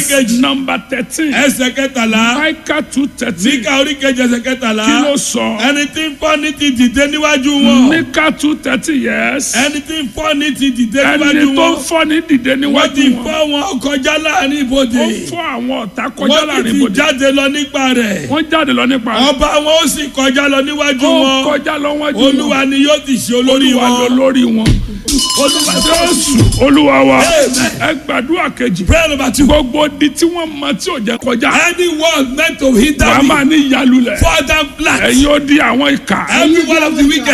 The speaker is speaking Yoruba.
kejì nọmba thirteen ẹsẹ̀ kẹtàlá Micah two thirteen Míkà orí kejì ẹsẹ̀ kẹtàlá kí ló sọ ẹni tí ń fọ́ ní ti dìde níwájú wọn Micah two thirteen yes ẹni tí ń fọ́ ní ti dìde ẹni níwájú tó ń wọn fọ́ ní dìde wọ́n ti níwájú wọn fọ́ wọn kọjá láàrin ibodè ó fọ́ àwọn ọ̀tá kọjá wọ́n ti láàrin ti ibodè jáde lọ nípa rẹ̀ wọ́n jáde lọ nípa rẹ̀ ọba wọn ó sì kọjá lọ níwájú ó wọn kọjá lọ wájú wọn olúwa ni yóò ti ṣe olórí olúwa lọ wọn lórí wọn olúwa jésù olúwa wa ẹ gbàdúrà kejì prayer number two gbogbo di tí wọ́n mọ tí ò jẹ́ kọjá anyone meant to hinder wàá me máa ní ìyálulẹ̀ father flat ẹ̀yin ó di àwọn ìkà every one of the wicked.